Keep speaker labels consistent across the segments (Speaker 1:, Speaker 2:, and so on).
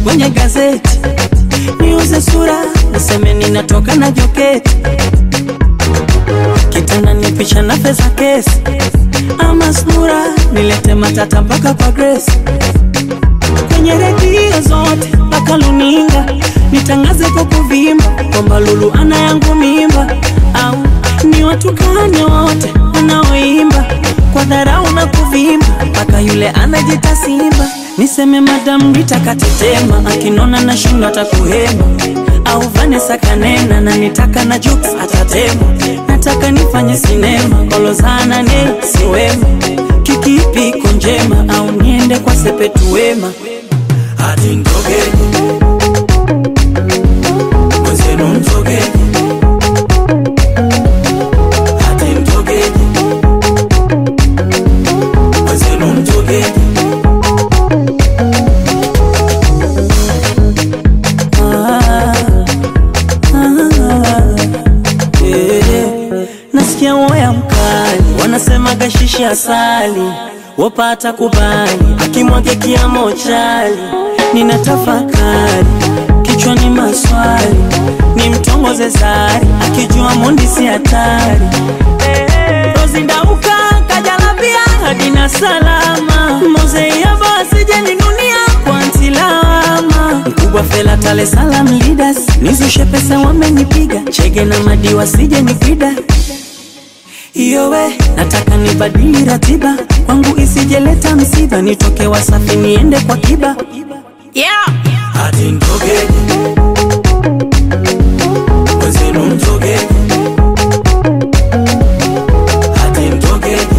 Speaker 1: kwenye gazeti, niuze sura, niseme ninatoka na joketi, kitanda ni picha na pesa kesi, ama sura nilete matata mpaka kwa Grace, kwenye redio zote mpaka luninga, nitangaze kwa kuvimba kwamba Lulu ana yangu mimba, au ni watukane wote wanaoimba kwa dharau na kuvimba, mpaka yule anajita simba. Niseme Madam Rita katetema, akinona na shindo atakuhema, au Vanessa kanena na nitaka na jokes atatema. Nataka nifanye sinema, kolozana ne siwema, kikipi iko njema, au niende kwa sepetu wema
Speaker 2: hati mtogeni mwenzenu mtogeni hati mtogeni mwenzenu mtogeni
Speaker 1: Ah, ah, yeah. Nasikia woya mkali, wanasema gashishi asali, wapata kubali, akimwage kiamo chali, nina tafakari kichwani maswali, ni mtongoze zari, akijua mundi si hatari. Rozi ndauka kajalabia hadi na salama, mozeiyaba asije ninunia kwa ntilama mkubwa fela tale salam leaders nizushe pesa wamenipiga chege na madi wasije nipida iyo we nataka nibadili ratiba kwangu isijeleta msiba nitoke wasafi niende kwa kiba yeah.
Speaker 2: hati mtogeni mwenzenu mtogeni hati mtogeni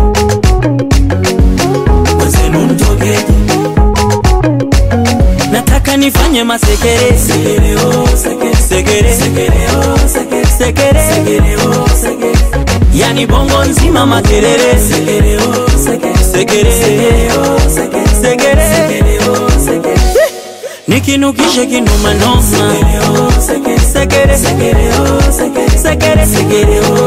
Speaker 2: mwenzenu mtogeni
Speaker 1: nataka nifanye masekere
Speaker 2: sekere oh sekere
Speaker 1: sekere
Speaker 2: sekere oh sekere
Speaker 1: sekere
Speaker 2: sekere oh sekere
Speaker 1: yani bongo nzima makerere
Speaker 2: sekere oh sekere
Speaker 1: sekere
Speaker 2: sekere oh sekere
Speaker 1: sekere
Speaker 2: sekere oh sekere
Speaker 1: nikinukishe kinumanoma
Speaker 2: sekere oh sekere
Speaker 1: sekere
Speaker 2: sekere oh sekere
Speaker 1: sekere
Speaker 2: sekere oh